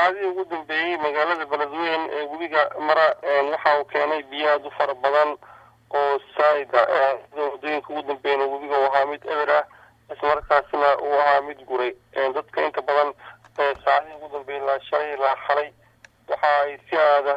saacadihii ugu dambeeyey magaalada beledweyne ee webiga mara waxa uu keenay biyo aad u fara badan oo saa'ida sida waddooyinka ugu dambeeyana webiga uu ahaa mid eber ah islamarkaasna uu ahaa mid guray dadka inta badan saacadihii ugu dambeeyey ilaa shalay ilaa xalay waxa ay si aada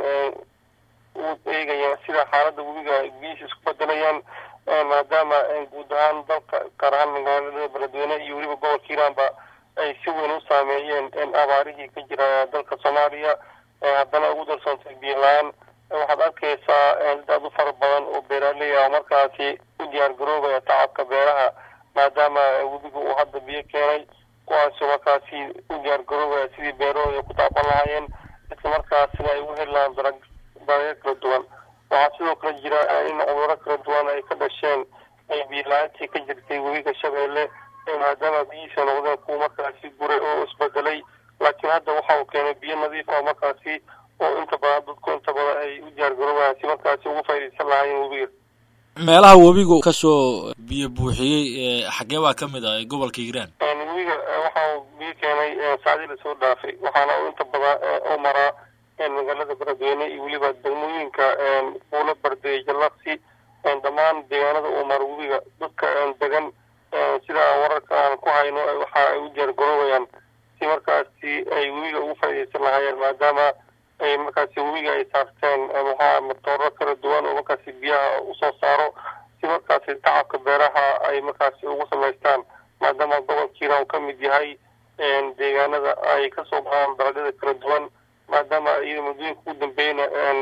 u eegayaan sida xaaladda webiga biyihiisa isku bedelayaan maadaama guud ahaan dalka gaar ahaan magaalada beledweyne iyo weliba gobolka hiiraanba ay si weyn u saameeyeen abaarihii ka jira dalka soomaaliya haddana ugu darsoontay biyo la-aan waxaad arkaysaa dad aad u fara badan oo beeraaley ah markaasi u diyaar garoobaya tacabka beeraha maadaama webiga uu hadda biyo keenay kuwaasoo markaasi u diyaar garoobaya sidii beerahooda ku taaban lahaayeen islamarkaasina ay u heli lahaan darag dalagyo kala duwan waxaa sidoo kale jira in cuduro kala duwan ay ka dhasheen biyo la-aantii ka jirtay webiga shabeelle maadaama biyihiisa noqdeen kuwa markaasi guray oo isbedelay laakiin hadda waxa uu keenay biyo nadiif ah markaasi oo inta badan dadku inta badan ay u diyaar garoobayaan si markaasi ugu faaidaysan lahaayeen webiga meelaha webigu kasoo biyo buuxiyey xagee baa ka mid ah gobolka hiiraan webiga waxa uu biyo keenay saacdii lasoo dhaafay waxaana uu inta badan u maraa magaalada beledweyne iyo weliba degmooyinka buulo bardeey jallaqsi dhammaan deegaanada uu maro webiga dadka degan sida aan wararka aan ku hayno waxa ay u diyaar garoobayaan si markaasi ay webiga ugu faaidaysan lahaayeen maadaama ay markaasi webiga ay saarteen maxaa matooro kala duwan oo markaasi biyaha usoo saaro si markaasi tacabka beeraha ay markaasi ugu samaystaan maadaama gobolka hiiraan uu ka mid yahay deegaanada ay kasoo baxaan dalagyada kala duwan maadaama iyada muddooyinka ugu dambeeyna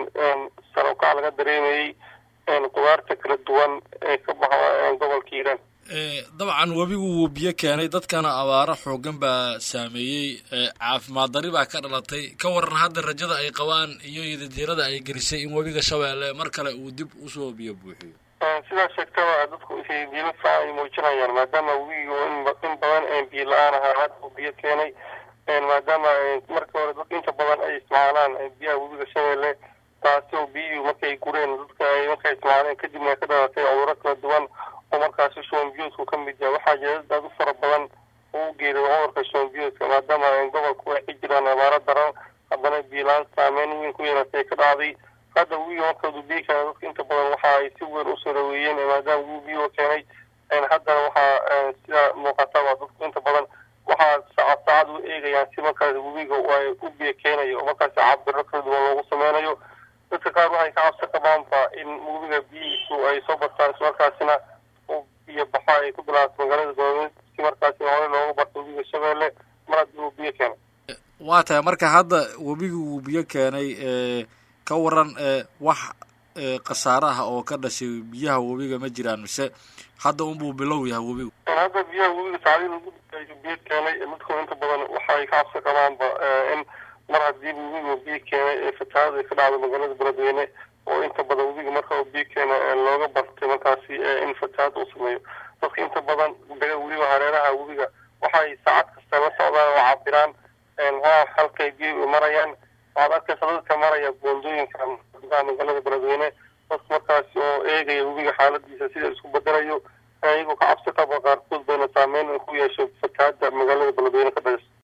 sar ukac laga dareemayey qudaarta kala duwan ee ka baxa gobolka hiiraan dabcan webigu wuu biyo keenay dadkana abaaro xoogan baa saameeyey caafimaad dari baa ka dhalatay ka waran hadda rajada ay qabaan iyo yadajeerada ay gelisay in webiga shabeelle mar kale uu dib usoo biyo buuxiyo sidaa sheegtaba dadku diilo fiican ay muujinayaan maadaama webiga in badan biyo la-aan ahaa hadda uu biyo keenay maadaama markii hore dadka inta badan ay isticmaalaan biyaha webiga shabeelle taasi oo biyihii markay gureen dadka ay markay isticmaaleen kadibna ay ka dhalatay cuduro kala duwan oo markaasi shombiyoodku ka mid yahay waxaa jira dad aad u fara badan oo u geeday cudurka shombiyoodka maadaama gobolku ay ka jiraan abaaro daran haddana biilaan saameyn weyn ku yeelatay ay ka dhacday hadda webiga markadu biyo keenay dadka inta badan waxa ay si weyn usoo dhaweeyeen maadaama wuu biyo keenay haddana waxaa sida muuqataba dadku inta badan waxaa saacad saacad u eegayaan si markaasi webiga ay u biyo keenayo oo markaasi cabiro kala duwan loogu sameynayo dadka qaar waxay ka cabsi qabaanba in webiga biyihiisu ay soo bartaan ismarkaasina biyo baxo ay ku bilaabato magaalada goobeen si markaasi hore looga barto webiga shabeelle mar haddii uu biyo keenay waa tahay marka hadda webigu wuu biyo keenay ka waran wax khasaaraha oo ka dhashay biyaha webiga ma jiraan mise hadda unbuu bilow yahay webigu hadda biyaha webiga saacdii lagu biyo keenay dadku inta badan waxa ay ka cabsi qabaanba in mar haddii webiga biyo keenay ee fatahaada ay ka dhacdo magaalada beledweyne oo inta badan webiga marka uu biyo keena looga bartay markaasi in fatahaad uu sameeyo dadka inta badan dega weliba hareeraha webiga waxay saacad kasta la socdaan oo cabiraan halkay biyo marayaan waxaad arkaysa dadka maraya boondooyinka magaalada beledweyne dadka markaasi oo eegaya webiga xaaladiisa sida isku bedelayo iyagoo ka cabsi qaba qaarkood bayna saameyn ku yeeshay fatahaada magaalada beledweyne ka dhageysa